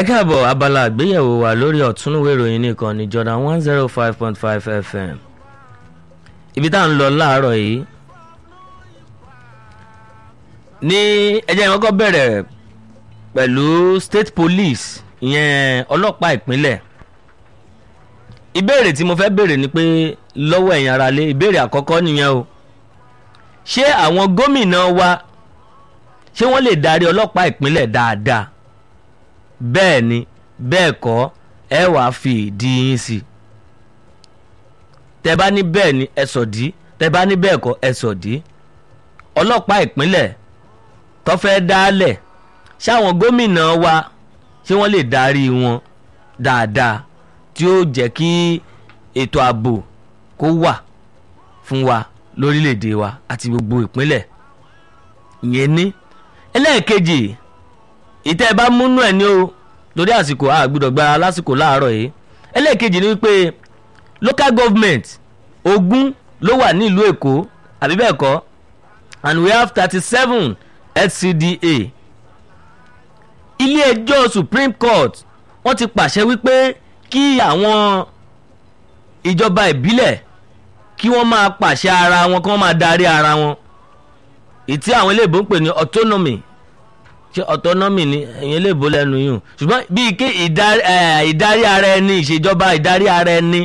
ẹ káàbọ̀ abala àgbéyẹ̀wò wa lórí ọ̀túnúwé ìròyìn nìkan ní Jordan one zero five point five FM ibi tá à ń lọ láàárọ̀ yìí ní ẹjẹ́ ìwọ́n kọ́ bẹ̀rẹ̀ pẹ̀lú state police ìyẹn ọlọ́pàá ìpínlẹ̀ ìbéèrè tí mo fẹ́ béèrè ni pé lọ́wọ́ ẹ̀yin aráalé ìbéèrè àkọ́kọ́ nìyẹn o ṣé àwọn gómìnà wa ṣé wọ́n lè darí ọlọ́pàá ìpínlẹ̀ dáadáa bẹ́ẹ̀ ni bẹ́ẹ̀ kọ́ ẹ wàá fi ìdí yín sí i tẹ bá ní bẹ́ẹ̀ ni ẹ sọ dí tẹ bá ní bẹ́ẹ̀ kọ́ ẹ sọ dí ọlọ́pàá ìpínlẹ̀ tó fẹ́ dálẹ̀ ṣáwọn gómìnà wa ṣé wọ́n lè darí wọn dáadáa tí ó jẹ́ kí ètò ààbò kó wà fún wa lórílẹ̀‐èdè wa àti gbogbo ìpínlẹ̀ ìyẹn ní ẹlẹ́ẹ̀kejì ìtẹ́ ẹ bá múnú ẹ̀ ní o torí àsìkò àgbùdọ̀ gbára lásìkò láàárọ̀ yìí ẹlẹ́ẹ̀kejì ni wípé local government ogún ló wà ní ìlú èkó àbí bẹ́ẹ̀ kọ́ and we have thirty seven HCDA ilé ẹjọ́ supreme court wọ́n ti pàṣẹ wípé kí àwọn ìjọba ìbílẹ̀ kí wọ́n máa pàṣẹ ara wọn kí wọ́n máa darí ara wọn ìtí àwọn eléèbó ń pè ní autonomy ṣé autonomy ni ẹ̀yin eléèbó lẹ́nu yìí ṣùgbọ́n bíi kí ìdarí ara ẹni ìṣèjọba ìdarí ara ẹni.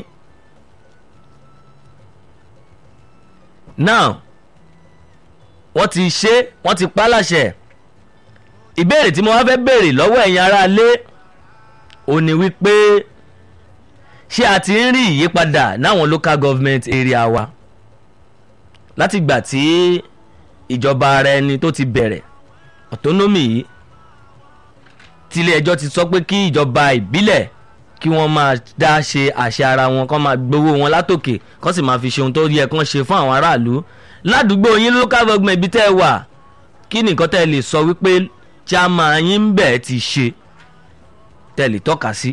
now wọ́n ti ṣe wọ́n ti pa láṣẹ ìbéèrè tí mo wá fẹ́ béèrè lọ́wọ́ ẹ̀yin aráalé ò ní wípé ṣé a ti ń rí ìyípadà náwọn local government area wa látìgbà tí ìjọba ara ẹni tó ti bẹ̀rẹ̀ autonomy yìí tílé ẹjọ́ ti sọ pé kí ìjọba ìbílẹ̀ kí wọ́n máa dá ṣe àṣẹ ara wọn kán máa gbowó wọn látòkè kán sì máa fi ṣe ohun tó yẹ kán ṣe fún àwọn aráàlú ládùúgbò yín local government ibi tẹ́ ẹ wà kí nìkan tẹ́ ẹ lè sọ wípé chairman yín ń bẹ̀ ti ṣe tẹ́ ẹ lè tọ́ka sí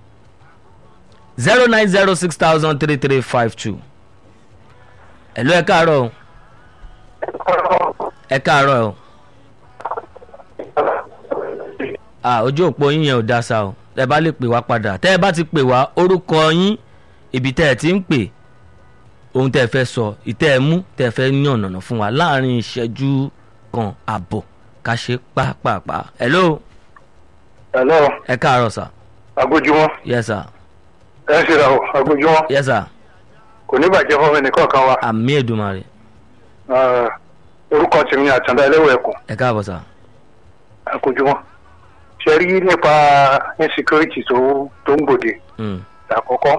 zero nine zero six thousand three three five two ẹ̀lú ẹ káàárọ̀ o ẹ káàárọ̀ o ah ojú òpó yín yẹn ò dá sa o tẹ́ bá lè pè wá padà tẹ́ ẹ bá ti pè wá orúkọ yín ibi tẹ́ ẹ ti ń pè ohun tẹ́ ẹ fẹ́ sọ ìtẹ́ ẹ mú tẹ́ ẹ fẹ́ yàn nànà fún wa láàrin ìṣẹ́jú kan àbọ̀ ká ṣe pàápàá. hello. hello. ẹ káàárọ̀ sà. agójúmọ́. yes sir. ẹ ṣe ra o agójúmọ́. yes sir. kò ní bàjẹ́ fún mi nìkan kan wa. àmì èdùmarè. orúkọ tèmi ni àtàndá ẹlẹ́wọ̀ ẹ̀kọ́. ẹ káàbọ̀ sà. agójúmọ́. ṣe rí nípa insecurity tó tó ń gbòde. àkọ́kọ́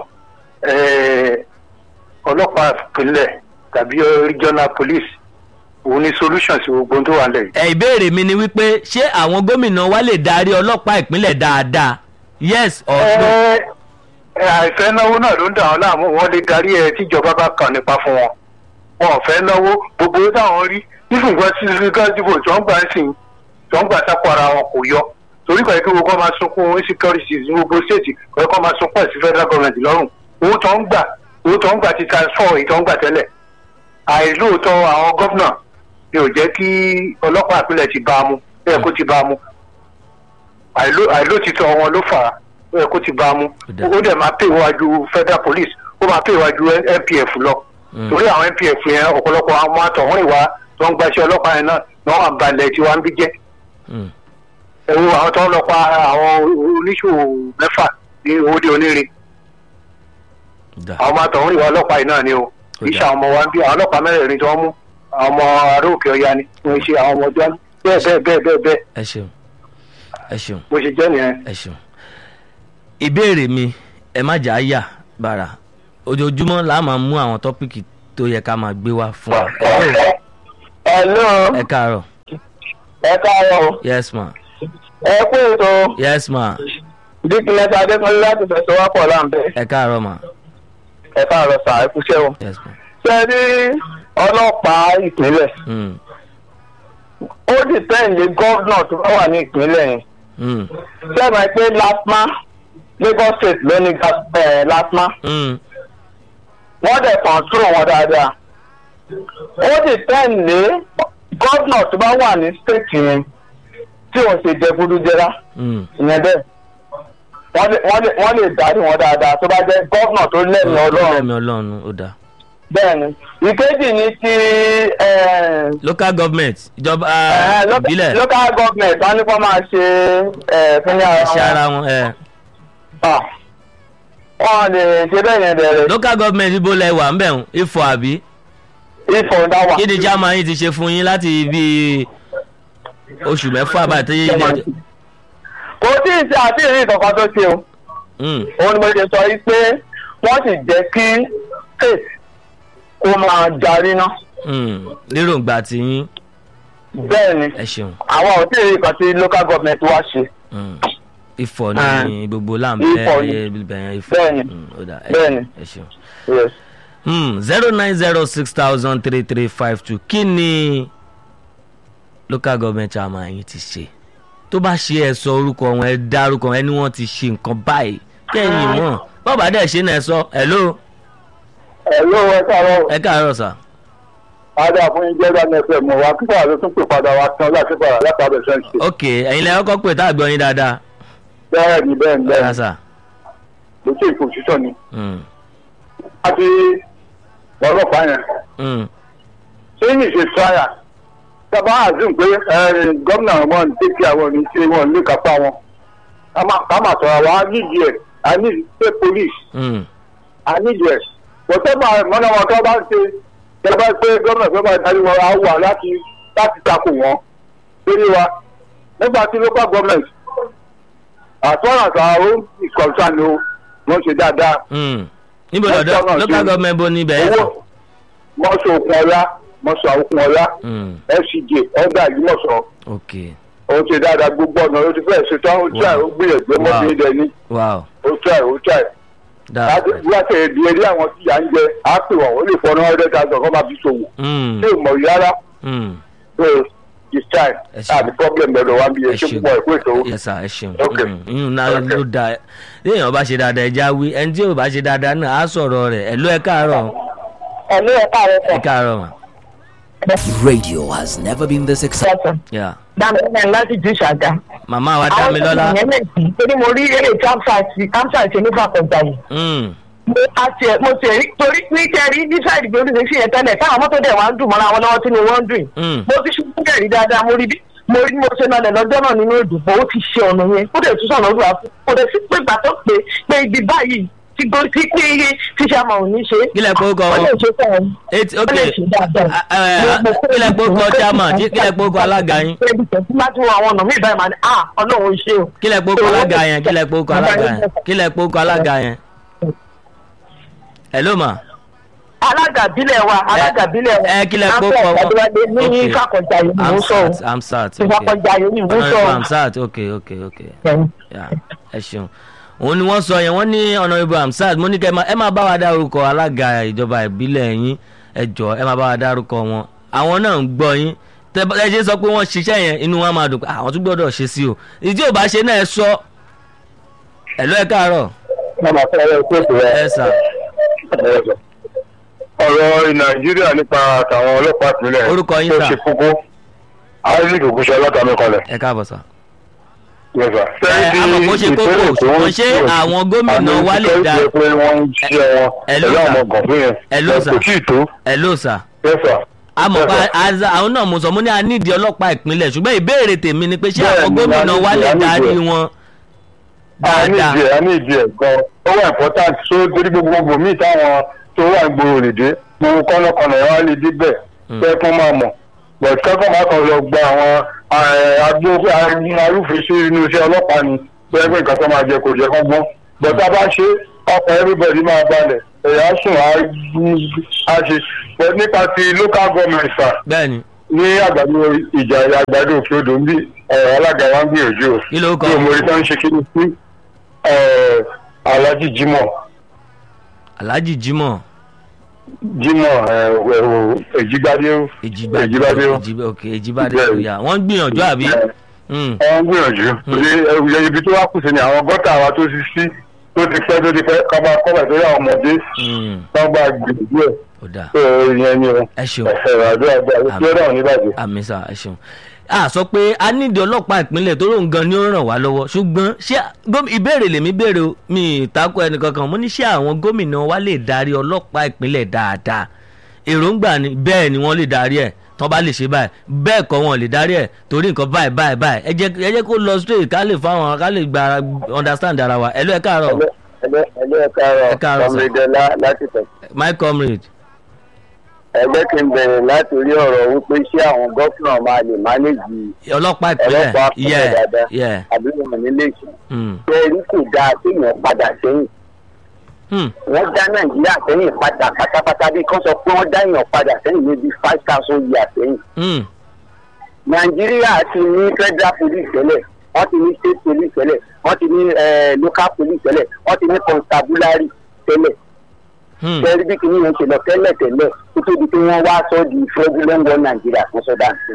ọlọ́pàá ìpínlẹ̀ tàbí regional police òun ni solution sí gbogbo tó wà lẹ́yìn. ẹ ìbéèrè mi ni wípé ṣé àwọn gómìnà wa lè darí ọlọ́pàá ìpínlẹ̀ dáadáa yes or no. ẹ àìfẹ́ náwó náà ló ń dà wọ́n láàmú wọ́n lè darí ẹ tíjọba bá kàn nípa fún wọn wọn ò fẹ́ náwó gbogbo táwọn rí nífùgbọ́n sí gáàdìbò tí wọ́n gbà ń sìn tí wọ́n gbà sápò ara wọn kò yọ torí kọ̀ ẹ́ kí gbogbo máa sunkún insecurity ní gbogbo state kọ̀ ẹ́ kọ́ máa sunkún ẹ̀ sí federal government lọ́rùn owó tó ń gbà owó tó ń gbà ti transfer èyí tó ń gbà tẹ́lẹ̀ àìlóòótọ́ àwọn gọ́vnà ni ò jẹ́ kí ọlọ́pàá ìpínlẹ̀ ti bá a mú bẹ́ẹ̀ kó ti bá a mú àìlóòtítọ́ wọn ló fà á bẹ́ẹ̀ kó ti bá a mú ó dẹ̀ máa pè wájú federal police ó máa pè wájú npf lọ torí àwọn npf yẹn ọ̀pọ̀lọpọ̀ àwọn àtọ̀hún ìwà tó ń gbaṣẹ́ ọlọ́pàá yẹn náà ni wọ́n balẹ̀ tí wọ́n ń bí jẹ́ ẹ̀rù àwọn tó ń lọ pa àwọn oníṣòwò mẹ́fà ní owóde onírin àwọn àtọ̀hún ìwà ọlọ́pàá yìí náà ni o iṣẹ́ àwọn ọmọ wa ń bí àwọn ọlọ́pàá mẹ́rẹ̀ẹ̀rin tí wọ́n mú àwọn ọmọ ará òkè ọya ni wọ́n ṣe àwọn ọmọ ọjọ́ bẹ́ẹ̀ bẹ́ẹ̀ bẹ́ẹ̀ bẹ́ẹ̀ bẹ́ẹ̀. ẹ ṣeun ẹ ṣeun. bó ṣe jẹ́ nìyẹn. ẹ ṣeun. ìbéèrè mi ẹ má jà á yà bàrà ojoojúmọ́ là á máa mú àwọn tọ́pìkì tó yẹ ká máa gbé wá fún wa. hello. ẹ káàárọ̀. ẹ káàárọ̀. yes ma. ẹ kú ètò. yes ma. dikilẹsẹ adékọlẹ láti fẹsẹ̀ wá pọ̀ láǹbẹ̀. ẹ káàárọ̀ ma. ẹ káàárọ̀ sà ẹ kúṣẹ́ o. yes ma. ṣe rí ọlọ́pàá ìpínlẹ̀ Mm. ó dìpẹ́ǹdé gọ́vnà tó bá wà ní ìpínlẹ̀ yẹn Mm. ṣé ẹ máa pé lasma lagos state ló ní gas- eh, lasma Mm. wọ́n dẹ̀ kọ̀ǹtúrò wọn dáadáa ó dìpẹ́ǹdé gọ́vnà tó bá wà ní state yẹn tí òun ṣe jẹ gúdújẹrá Mm. ìyẹn bẹ́ẹ̀ wọ́n lè wọ́n lè wọ́n lè darí wọn dáadáa tó bá jẹ́ gọ́vnà tó lẹ́nu ọlọ́run lẹ́mi ọlọ́run ó dáa. bẹ́ẹ̀ ni ìkejì ni ti eh, local government ìjọba eh, lo- ìbílẹ̀ local government wọ́n ní kó máa ṣe eh, fúnni iṣẹ́ ara ara wọn wọn. ẹ. Ah, wọ́n lè ṣe bẹ́ẹ̀ yẹn bẹ̀rẹ̀ local government ibo lẹ wà ń bẹ̀ ń ifọ̀ àbí. ifọ̀ dáwà. kí ni chairman yìí ti ṣe fún yín láti bí oṣù mẹ́fà báyìí tó yé ilé. kò tí ì ṣe àti ìrìn kankan tó ṣe o Mm, òun ni mo ṣe sọ yìí pé wọ́n sì jẹ́ kí faith kó máa darí ná mm, lérògbà tí yín bẹ́ẹ̀ ni ẹ ṣeun. àwọn ò tí ì rí nǹkan tí local government wá ṣe Mm. ifọ̀ Ah. ní gbogbo Ifọ̀ láǹbẹ̀ ni. bẹ̀yẹn ifọ̀. Bẹ́ẹ̀ni. Mm, ó dáa, ẹ Bẹ́ẹ̀ni. ṣeun, ẹ ṣeun. zero nine zero six thousand three three five two kí ni local government chairman yìí ti ṣe tó bá ṣe ẹ sọ orúkọ wọn ẹ dárúkọ wọn ẹni wọn ti ṣe nǹkan báyìí kẹ́yìn mọ̀ bọ́ọ̀bà dẹ̀ ṣe náà ẹ sọ hello ẹ ló ẹ káàárọ̀ ẹ káàárọ̀ sà adá fún yín jẹ́rọ ní ẹsẹ̀ mọ̀ wá kíkọ́ àlọ́ tún pè padà wá tán láti padà láti abẹ́ sẹ́ńtì. ok ẹ̀yin lẹ́yìn ọkọ̀ pé tá a gbọ́ yín dáadáa bẹ́ẹ̀ ni bẹ́ẹ̀ ni bẹ́ẹ̀ ẹ̀ ni sà lókè ìfòsítọ́ ni. Mm, àti ọlọ́pàá yẹn mm, ṣé ní ṣe tíráyà sábà àzùn pé gómìnà wọn ń tẹ́kí àwọn ní ṣe wọn ní kápá wọn ká máa sọ̀rọ̀ àwọn á nídìí ẹ̀ á nídìí state police mm, á nídìí ẹ̀ pọ̀tẹ́bà mọ́nà wọn tó bá ń ṣe tẹ́ bá pé gómìnà tó bá darí wọn á wà láti láti takò wọn lórí wa nígbà tí local government as far as our own is concerned o wọ́n ṣe dáadáa mm. níbo Ẹ lọ́dọ̀ sọ̀rọ̀ local sí- government bó níbẹ̀ ẹ̀ sà. owó mọ́sọ̀ òkun ọ̀la mọ́sọ̀ òkun ọ̀la Mm, fcj ọgbà ìgbìmọ̀sọ̀ ok ó ṣe dáadáa gbogbo ọ̀nà ó ti fẹ́ẹ̀ ṣetán ó tíráì ó gbìyànjú ọmọbìnrin dẹ ní wow ó tíráì ó tíráì dáa láti láti ẹ̀dí ẹ̀dí àwọn tí yà ń jẹ á pè wọ́n ó lè fọ́ ní hundred thousand kọ́ máa fi ṣòwò Mm, ṣé ìmọ̀ yìí rárá mm. so it's time Ẹ ṣeun. àti problem lọ́dọ̀ wa bí ẹ ẹ ṣe ṣeun púpọ̀ ẹ̀kú ètò yes sir ẹ ṣeun Ok. yín náà Ok. ló da léèyàn bá ṣe dáadáa ẹja wí ẹni tí ò bá ṣe dáadáa náà á sọ̀rọ̀ rẹ̀ ẹ̀ ló ẹ káàárọ̀ ẹ̀lú ẹ̀ka rẹ̀ ẹ káàárọ̀ mà Radio has never been this exciting. yà dáná láti ju ṣàgá. màmá wa dá mi lọ́la yẹn lẹ́sìn torí mo rí eré campsite campsite ṣe nípa kọjá yìí. Mm, mo a tiẹ̀ mo tiẹ̀ rí torí ní kẹ́rí ní sáìdì pé oríṣiríṣi yẹn tẹ́lẹ̀ táwọn mọ́tò dẹ̀ wá ń dùn mọ́ra wọn lọ́wọ́ tí ni wọ́n ń dùn. mm. mo ti ṣubú kẹ̀rí dáadáa mo rí bí mo rí mo ṣe nalẹ̀ lọ́jọ́ náà nínú ìdìbò ó ti ṣe ọ̀nà yẹn ó dẹ̀ tún sọ̀nà olúwa fún kò dẹ̀ sí pé gbà tó pé pé ibi báyìí ti gbó tí pé iye tí ṣe àmọ̀ ò ní ṣe. kílẹ̀ pé ó kọ ó lè ṣe fún wọn. eight ó ok lè ṣe dáadáa. Ah, eh, kílẹ̀ pé ó kọ chairman tí- kílẹ̀ pé ó kọ alága yín Ẹbí tẹ̀sí láti wọ àwọn ọ̀nà mí ìbáyìí máa ní à ọlọ́run ṣe o. kílẹ̀ pé ó kọ alága yẹn kílẹ̀ pé ó kọ alága yẹn kílẹ̀ pé ó kọ alága yẹn hello ma alága bílẹ̀ wa alága bílẹ̀ wa. ẹ kílẹ̀ pé ó kọ Afẹ́ Ìgbàdúrà ní Fákọ̀jà yìí ni mo sọ o. amsat amsat ok Fákọ̀jà yìí ni mo sọ honourable o. amsat ok ok ok ya ẹ ṣeun òun ni wọ́n sọ yẹn wọ́n ní honourable amsat mo ní kẹ́ ẹ máa- ẹ máa bá wa dárúkọ alága ìjọba ìbílẹ̀ yín ẹ jọ ẹ máa bá wa dárúkọ wọn àwọn náà ń gbọ́ yín tẹ ẹ ṣe sọ pé wọ́n ṣiṣẹ́ yẹn inú wọn máa dùn pé àwọn tún gbọ́dọ̀ ṣe sí o ìdí ò bá ṣe náà ẹ sọ ẹ lọ ẹ káàárọ̀ Màmá fẹ́ ẹ kó ètò ẹ sà ọ̀rọ̀ nàìjíríà nípa àtàwọn ọlọ́pàá ìpínlẹ̀ Orúkọ yín, tó sà. ṣe kókó isaac ògùnṣẹ́ látàmì kọlẹ̀. ẹ káàbọ̀ sà. Yẹ́sà. Ẹ, àmọ́ kó ṣe kókó, ṣùgbọ́n ṣé àwọn gómìnà wa lè dá- àmì ìfẹ́ pé wọ́n ń ṣiṣẹ́ wọn Ẹ ló pẹ̀lú sà. àwọn gànfún yẹn Ẹ ló sà. kò tí ì tó ẹ ló sà. yẹ́sà. àmọ́ pa Bẹ́ẹ̀ àza àwọn náà mo sọ mo ní a nídìí ọlọ́pàá ìpínlẹ̀ ṣùgbọ́n ìbéèrè tèmi ni pé ṣé Bẹ́ẹ̀ àwọn ni, gómìnà a nídìí, wa lè a nídìí darí ẹ̀. wọn a ní dáadáa ìdí ẹ̀ a ní ìdí ẹ̀ gan ó wà important so torí gbogbo gbogbo míì táwọn tó wà gbòòrò lè dé gbogbo kọ́nàkọ́nà ẹ̀ wá lè dé bẹ̀ Mm. fẹ́ kún máa mọ̀ but kẹ́kọ̀ọ́ máa kàn lọ gba àwọn agbó arúfin sí inú iṣẹ́ ọlọ́pàá ni bẹ́ẹ̀ pé nǹkan tó máa jẹ kò jẹ́ kán gbọ́n but tá a bá ṣe ọkọ̀ everybody máa balẹ̀ ẹ̀yà á sùn á á ṣe but nípa ti local government sà bẹ́ẹ̀ ni ní àgbàdo ìjà àgbàdo òkè odò ń bí ọ̀rọ̀ alága wa ń gbìyànjú o kí ló kọ bí omori tó ń ṣe kíni sí ẹ, alhaji jimoh alhaji jimoh jimoh ẹ, ẹ, o, èjìgbádé o èjìgbádé èjìgbádé o Èjì- ok èjìgbádé Bẹ́ẹ̀ ni. òyà wọ́n ń gbìyànjú àbí ẹ, Mm, wọ́n ń gbìyànjú torí ẹ, ibi tó wá kù sí ni àwọn gọ́tà wa tó ti sí tó ti pẹ́ tó ti pẹ́ kọ́ba kọ́ba tó yà àwọn ọmọdé mm, wọ́n gba gbìyànjú ẹ̀ ó dáa tó ìyẹn ni o ẹ ṣeun ẹ̀fẹ̀ àdúrà gba Àmín. ìṣẹ́ náà níbàjẹ́. àmì sà ẹ ṣeun a sọ pé a nídìí ọlọ́pàá ìpínlẹ̀ tó lóun gan ni ó ràn wá lọ́wọ́ ṣùgbọ́n ṣé góm- ìbéèrè lèmi béèrè o mi ìtakò ẹnìkankan mo ní ṣé àwọn gómìnà wa lè darí ọlọ́pàá ìpínlẹ̀ dáadáa èròǹgbà ni bẹ́ẹ̀ ni wọ́n lè darí ẹ̀ tán bá lè ṣe báyìí bẹ́ẹ̀ kọ́ wọn lè darí ẹ̀ torí nǹkan báyìí báyìí báyìí ẹ jẹ́ ẹ jẹ́ kó lọ straight ká lè fáwọn ká lè gba understand ara wa ẹ lọ ẹ káàárọ̀ ẹgbẹ́ ẹgbẹ́ Ẹ káàárọ̀, káàárọ̀ sir. ọmọdéla láti tẹ̀. my comrade ẹgbẹ́ kí n bẹ̀rẹ̀ láti rí ọ̀rọ̀ wípé ṣé àwọn gọ́fìnà máa lè mánéjì ọlọ́pàá ìpínlẹ̀ ọlọ́pàá ìpínlẹ̀ yeah dáadáa. yeah àbí wọn nílé ìṣẹ́. mm. bẹ́ẹ̀ni kò dáa kéèyàn padà sẹ́yìn Hmm. wọ́n dá nàìjíríà sẹ́yìn padà pátápátá bí kán sọ pé wọ́n dá èèyàn padà sẹ́yìn níbi five thousand years sẹ́yìn. Hmm. nàìjíríà ti ní federal police tẹ́lẹ̀ wọ́n ti ní state police tẹ́lẹ̀ wọ́n ti ní eh, local police tẹ́lẹ̀ wọ́n ti ní constabulary tẹ́lẹ̀ Hmm. tẹ́lẹ̀ bí kìíní yẹn ṣe lọ tẹ́lẹ̀ tẹ́lẹ̀ kó tó di pé wọ́n wá sọ di fraudulent war nàìjíríà fún sọ́dà sí.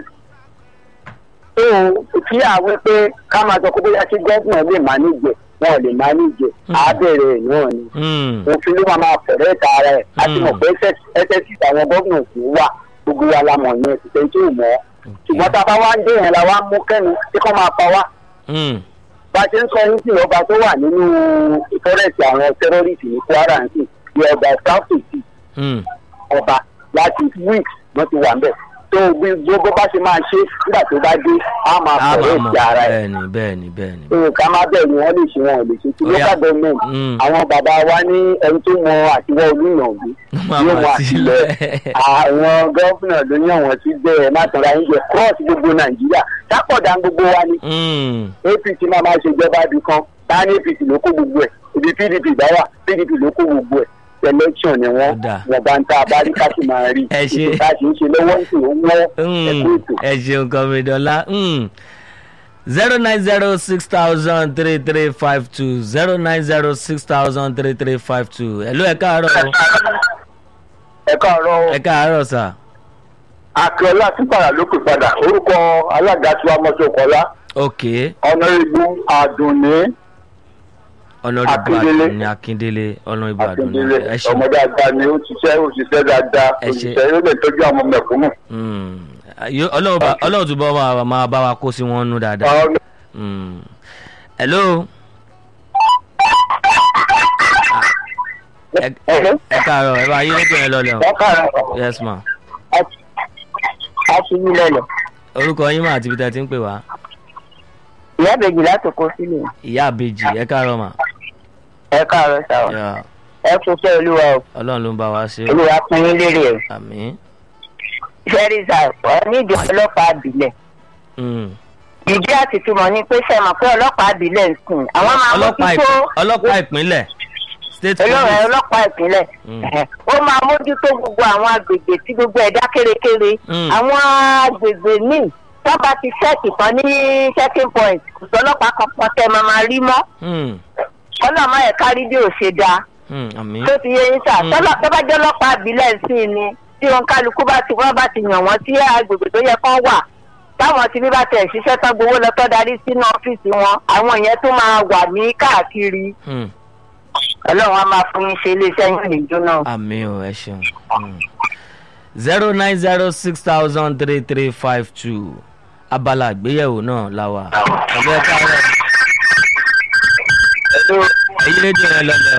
tó kí àwọn pé ká máa sọ pé bóyá kí gọ́ọ̀nà lè mánéjẹ wọn ò lè mánéjẹ àbẹ̀rẹ̀ ẹ̀ náà ni Hmm. òfin ló máa máa fẹ̀rẹ̀ ta ara ẹ̀ a ti mọ̀ pé ssc àwọn gómìnà kì í wà gbogbo wa la mọ̀ yẹn kò tẹ́ tó mọ̀ ọ́ ṣùgbọ́n tá a bá wá ń dé yẹn la wá ń mú kẹ́nu tí kò máa pa wá Hmm. bá a ṣe ń sọ ní sí ọba tó wà nínú ìfọ́rẹ́sì àwọn tẹ́rọ́rìsì ní kwara ń sìn ní ọba south east Hmm. ọba láti weeks wọ́n ti wà ń bẹ̀ tó bí gbogbo bá ṣe máa ṣe nígbà tó bá dé á máa a fẹ̀rẹ̀ máa mọ̀ ti ara ẹ̀ bẹ́ẹ̀ni bẹ́ẹ̀ni bẹ́ẹ̀ni. nǹkan máa bẹ̀rù wọn lè ṣe wọn ò lè ṣe tí Ó yá. local government Mm. àwọn bàbá wa ní ẹni tó mọ àtiwọ́ olúyànjú Máa yóò mà mọ sílẹ̀. àtìlẹ̀ àwọn gọ́fìnà ló yàn wọ́n sí bẹ́ẹ̀ má tọ́ra yín jẹ cross gbogbo nàìjíríà sápọ̀dà gbogbo wa ni Hmm. apc máa máa ṣèjọba ibì kan ta ní apc ló kó gbogbo ẹ̀ ibi pdp bá wà pdp ló kó gbogbo ẹ̀ election ni wọ́n Ó dáa. wọ́n bá ń ta abárí ká sì máa rí Ẹ ṣé. ìta sì ń ṣe lọ́wọ́ ń sìn ó wọ́n Hmm. ẹ̀kú ètò. ẹ ṣeun kọmídọ́lá zero nine zero six thousand three three five two zero nine zero six thousand three three five two ẹ ló ẹ káàárọ̀ o. ẹ káàárọ̀ ẹ káàárọ̀ sà. akíọlá sípàrà ló pè padà orúkọ alága tiwa mọ́tòkọ́lá ok ọ̀nàrẹ́gbù àdùnní ọlọ́dún Akíndélé. àdùnní akíndélé ọlọ́dún àdùnní akíndélé ẹ ṣeun. ọmọ dáadáa ni ó ṣiṣẹ́ ó ṣiṣẹ́ dáadáa Ẹ ṣé. òṣìṣẹ́ yóò lè tọ́jú àwọn mẹ̀kúnnù. Hmm. Yó- ọlọ́run bá- ọlọ́run túbọ̀ máa- máa bá wa kó sí wọn nú dáadáa. Àwọn- Hmm. hello. ẹ Ẹ̀hẹ́. ẹ káàárọ̀ ẹ bá yí rédíò yẹn lọlẹ̀ o. wọ́n káàárọ̀ yes ma. a ti yí lẹ́lẹ̀. orúkọ yín mà àti ibi tẹ́ ẹ ti ń pè wá. ìyá ìbejì láti kó sílẹ̀. ìyá àbèjì ẹ káàárọ̀ mà. ẹ káàárọ̀ sáwọ. Yeah. ẹ kú fẹ́ olúwa o ọlọ́run ló ń bá wa ṣe o. olúwa pín in lérè ẹ̀. àmín. sẹ́ríṣà ọ nídìí ọlọ́pàá àbílẹ̀. Hmm. ìdí àti túmọ̀ ni pé sẹ́mọ̀ pé ọlọ́pàá àbílẹ̀ ń sìn. àwọn máa ọlọ́pàá mójútó ìpín- ọlọ́pàá ìpínlẹ̀ state olóòrè police. ọlọ́pàá ìpínlẹ̀. Mm. ó máa mójútó gbogbo àwọn agbègbè tí gbogbo ẹ̀dá kérekére. Mm. àwọn agbègbè míì tọ́ba ti ṣẹ́ẹ̀kì kan ní checking point kò sọ́lọ́pàá kankan tẹ́ máa máa rí mọ́. Hmm. ọlọ́mọ ẹ̀ kárí bí ò ṣe dáa. Hmm. àmín. tó ti yé yín sà Mm. tọ́lọ́ tó bá jẹ́ ọlọ́pàá àbílẹ̀ sí i ni tí wọn kálukú bá ti wọ́n bá ti yàn wọ́n sí agbègbè tó yẹ kán wà táwọn tí bí bá tẹ̀ ṣiṣẹ́ tán gbowó lọ tọ́ darí sínú ọ́fíìsì wọn àwọn yẹn tó máa wà ní káàkiri Hmm. ọlọ́run á máa fún yín ṣe iléeṣẹ́ yín lè jóná. àmì ò ẹ ṣeun zero nine zero six thousand three three five two abala àgbéyẹ̀wò náà la wà. ọ̀gbẹ́ káàárọ̀ èyí rédíò yẹn lọ́lẹ̀ o.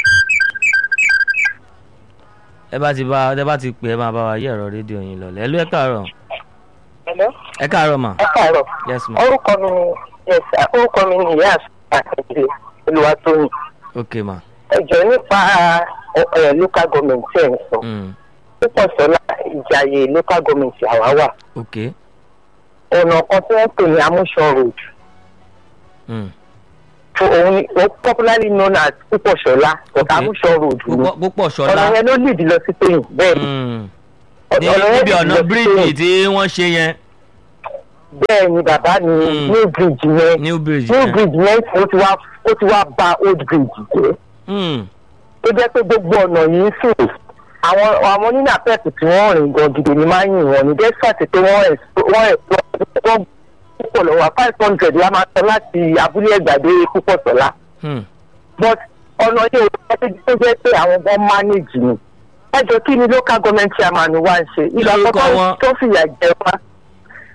ẹ bá ti bá ẹ bá ti pè ẹ máa bá wa yí ẹ̀rọ rédíò yín lọ́lẹ̀ ẹ ló ẹ káàárọ̀ ẹ káàárọ̀ mà ẹ káàárọ̀ yes ma orúkọ mi ni yes orúkọ mi ni ìyá àtẹ̀jẹ̀ olùwàtòyìn ok ma ẹjọ́ nípa local government ẹ̀ ń sọ mm. púpọ̀ sọ́lá ìjàyè local government àwa wà. ok ọ̀nà kan tí wọ́n pè ní amúṣọ road mm. fún òun ni ó popularly known as púpọ̀ṣọ́lá but Okay. amúṣọ road ni púpọ̀ púpọ̀ ọ̀nà ṣọlá yẹn ló lead lọ sí payne bẹ́ẹ̀ ni Mm. ní ọ̀nà yẹn níbi lead ọ̀nà lọ sí bíríìjì Payne. tí wọ́n ṣe yẹn bẹ́ẹ̀ ni bàbá mi Mm. new bridge yẹn new bridge new yẹn. bridge yẹn ó ti wá ó ti wá ba old bridge jẹ́ Mm. tó jẹ́ pé gbogbo ọ̀nà yìí ń sìn àwọn àwọn onínà pẹ́ẹ̀pù tí wọ́n rìn gan gidi ni máa ń yìn wọ́n ní despite pé wọ́n ẹ̀ wọ́n ẹ̀ wọ́n púpọ̀ lọ́wọ́ five hundred la máa sọ láti abúlé ẹ̀gbàdé púpọ̀ sọ́lá Mm. but ọ̀nà yìí ò tó jẹ́ pé àwọn gan manage ni ẹ jọ kí ni local government chairman wa ń ṣe ìgbà lorúkọ àkọ́kọ́ wọn? tó fìyà jẹ wá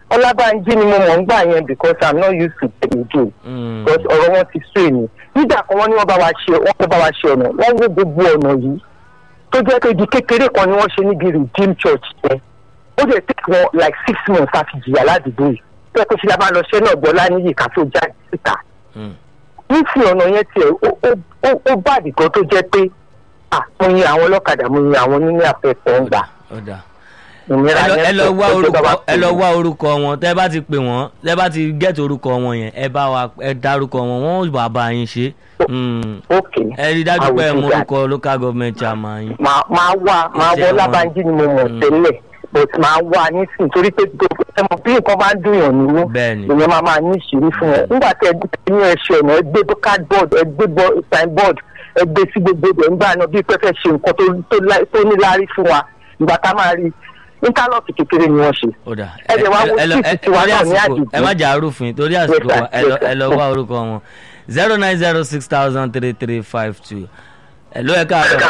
ọlábànjí ni mo mọ̀ ń gbà yẹn because i'm not used to the game Mm. because ọ̀rọ̀ wọn ti sún èmi nígbà kan wọ́n ní wọ́n bá wa ṣe wọ́n fẹ́ bá wa ṣe ọ̀nà wọ́n wó gbogbo ọ̀nà yìí tó jẹ́ pé ibi kékeré kan ni wọ́n ṣe níbi redeem church yẹn ó dẹ̀ take wọn like six months àti jìyà ládùúgbò yìí tó yẹ kó ṣe la máa lọ ṣẹ́ náà gbọ́ láníyì ká tó jáde síta Mm. nísìnyí ọ̀nà yẹn tiẹ̀ ó- ó- ó- ó bá àdìgán tó jẹ́ pé à mo yin àwọn ọlọ́kadà mo yin àwọn oníní àfẹ́fẹ́ ń gbà ó dáa ìnira ẹ lọ- yẹn ẹ lọ tó- wá tó jọba orúkọ wa ẹ pè lọ mí. wá orúkọ wọn tẹ bá ti pè wọn tẹ bá ti gẹ́tì orúkọ wọn yẹn ẹ bá wa ẹ dárúkọ wọn wọn ò bá bá yín ṣe Mm. ok ẹ rí i dájú pé ẹ I will mú do that. orúkọ local government chairman yín. máa máa wá máa Iṣẹ́ wọ wọn. lábàájí ni mo mọ̀ Mm. tẹ́lẹ̀ but máa wá nísìnyí torí pé gbogbo ẹ mọ̀ bí nǹkan bá ń dùnyàn nínú Bẹ́ẹ̀ni. ìyẹn máa máa ní ìṣírí fún ẹ nígbà tí ẹ gbé ní ẹṣẹ ọ̀nà ẹ gbé cardboard ẹ gbé bo- signboard ẹ gbé sí gbogbo ẹ̀ nígbà náà bí pẹ́fẹ́ ṣe nǹkan tó- tó lá- tó ní láárí fún wa ìgbà tá a máa rí íńtánọ́ọ̀tì kékeré ni wọ́n ṣe. ó dà Ẹ jẹ́ wá wo síìtì tiwa torí náà ní àsìkò àdìgún. ẹ má jà arúfin torí àsìkò Yes, sir. wa ẹ lọ Yes, sir. ẹ lọ wá orúkọ wọn zero nine zero six thousand three three five two ẹ ló ẹ káàárọ̀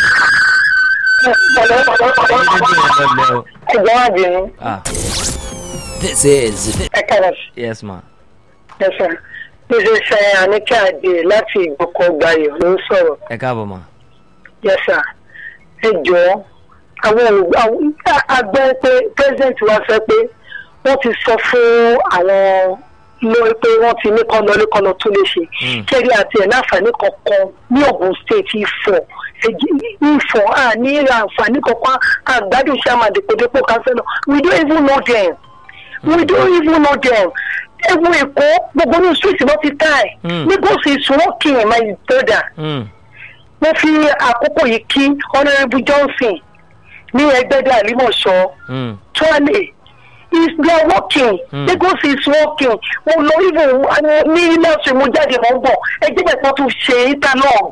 Orí rédíò yẹn lọlẹ o ẹ̀jẹ̀ wá bínú ah This is ẹ kára yes ma ẹ̀sán níṣẹ́ ṣe àníkẹ́ àdé láti ìgbòkọ̀ gbayọ̀ ló ń sọ̀rọ̀ ẹ káàbọ̀ ma yẹ́sà ẹ jọ̀ọ́ àwọn olùgbà agbẹ́ pé president wa sọ pé wọ́n ti sọ fún àwọn lórí pé wọ́n ti ní kọ́ lọ ní kọ́ lọ tó lè ṣe Mm. kẹ́rí àti ẹ̀ láǹfààní kankan ní Ògùn state Ifọ̀ Èjì- Ifọ̀ à ní ra àǹfààní kankan àgbàdo sàmàdìpọ̀dépọ̀ kánsẹ́lọ̀ we don't even know them we don't even know them ewu Èkó gbogbo ní street ló ti ká ẹ̀ Mm. Lagos is working my brother Mm. mo fi àkókò yìí kí honourable johnson ní ẹgbẹ́dẹ́ àlímọ̀ṣọ́ Mm. tuale is they are working Hmm. lagos is working mo lọ even ní ilé ọ̀sẹ̀ mo jáde mọ́ bọ̀ ẹgbẹ́ bẹ̀ kan tún ṣe interlog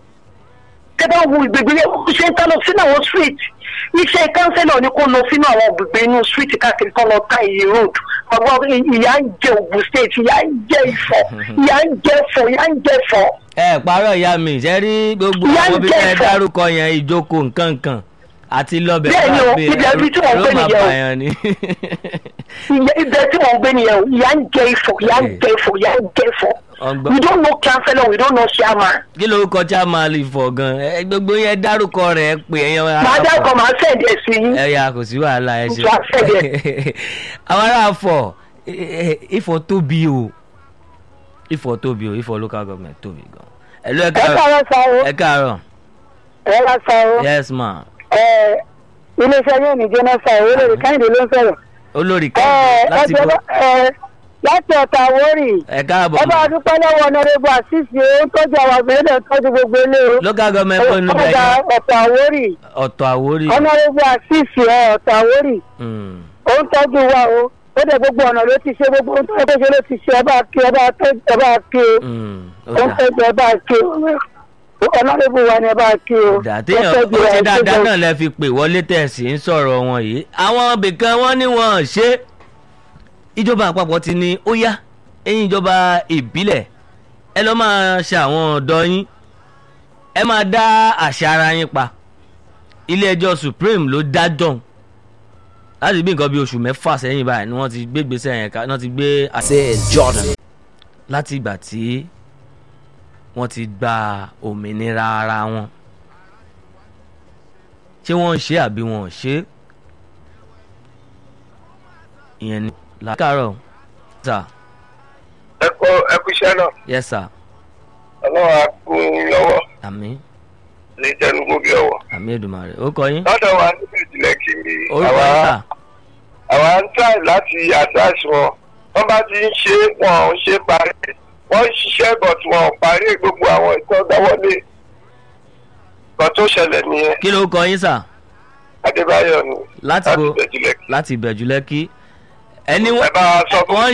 tẹ bá wo ìgbègbè yẹn ó ṣe interlog sínú àwọn street iṣẹ́ kánsẹ́lọ̀ ni kò lọ sínú àwọn ìgbègbè inú street káàkiri kan lọ ta ìyè road ọgbọ́n ìyá ń jẹ Ògùn state ìyá ń jẹ Ifọ̀ ìyá ń jẹ Ifọ̀ ìyá ń jẹ Ifọ̀ ẹ parọ́ ìyá mi ṣe rí gbogbo Ìyá àwọn ń bí jẹ ẹ ẹ̀fọ́. dárúkọ yẹn ìjókòó nǹkankan àti lọ́bẹ̀ Bẹ́ẹ̀ni o, ibi ẹbí tí wọ́n ń gbé nìyẹn o. pààyàn ni ìyá ibẹ̀ tí wọ́n ń gbé nìyẹn o ìyá ń jẹ Ifọ̀ ìyá ń jẹ Ifọ̀ ìyá ń jẹ Ifọ̀ Ọgbọ́n. we don't know councillor we don't know chairman kí lorúkọ chairman lè fọ gan ẹ gbogbo yẹn dárúkọ rẹ pé ẹyàn màá dárúkọ màá send ẹ̀ sí yín ẹ yà kò sí wàhálà ẹ ṣe Mo tún àfẹ́dẹ̀. àwọn ará Ifọ̀ Ifọ̀ tóbi o Ifọ̀ tóbi o Ifọ̀ local government tóbi gan ẹ ló ẹ ẹ káàárọ̀ káàárọ̀ sa o ẹ káàárọ̀ ẹ wá sa o yes ma ẹ iléeṣẹ́ yóò ní jóná sa o olórí káyìndé ló ń sọ̀rọ̀ olórí ẹ kan láti ẹ bọ ẹ láti ọ̀tà àwórì ẹ káàbọ̀ ẹ bá a dúpẹ́ lọ́wọ́ ọ̀nàrẹ́bù àṣìṣe ó ń tọ́jú àwọn àgbẹ̀rẹ́ náà tọ́jú gbogbo ilé o local government kò ní ọ̀gá bẹ́ẹ̀ ọ̀tà àwórì ọ̀tọ̀ àwórí ọ̀nàrẹ́bù àṣìṣe ẹ ọ̀tà àwórì Mm. ó ń tọ́jú wa o ó dẹ̀ gbogbo ọ̀nà ló ti ṣe gbogbo ohun tó yẹ kó ṣe ló ti ṣe ẹ bá kí ẹ bá tọ́jú ẹ bá kí o Mm. ó ó ń dà. tọ́jú ẹ bá kí o ọ̀nàrẹ́bù wa ni ẹ bá kí o dà téèyàn ó tọ́jú ẹ, ṣe dáadáa gbogbo- náà lẹ fi pè wọlé tẹ̀sí ń sọ̀rọ̀ wọn yìí àwọn ibìkan wọn ní wọn ṣe ìjọba àpapọ̀ ti ní ó yá ẹ̀yin ìjọba ìbílẹ̀ ẹ lọ́ máa ṣe àwọn ọ̀dọ́ yín ẹ máa dá àṣà ara yín pa ilé ẹjọ́ supreme ló dájọ́ láti bí nǹkan bí oṣù mẹ́fà sẹ́yìn báyìí ni wọ́n ti gbé gbèsè yẹn ká wọ́n ti gbé àṣẹ This is Jordan. láti ìgbà tí wọ́n ti gba òmìnira ara wọn ṣé wọ́n ń ṣe àbí wọn ò ṣe ìyẹn ni làkàrọ̀ sà ẹ kọ ẹ kú iṣẹ́ náà yes sà ọlọ́run á kún un lọ́wọ́ àmì ní tẹnugbó bí ọwọ́. àmì Èdùmàrè ó kọ yín lọ́dọ̀ wa níbi ìjìnlẹ̀ kiri orúkọ yín sà àwa ń try láti attach wọn wọ́n bá ti ń ṣe wọn ò ń ṣe parí wọ́n ń ṣiṣẹ́ but wọn ò parí gbogbo àwọn ìtọ́ dáwọ́lé kan tó ṣẹlẹ̀ nìyẹn kí ló kọ yín sà adébáyọ̀ ni láti bo ìjìnlẹ̀ kiri. láti ìbẹ̀jú lẹ́kí ẹni ẹ bá wa sọ fún wọ́n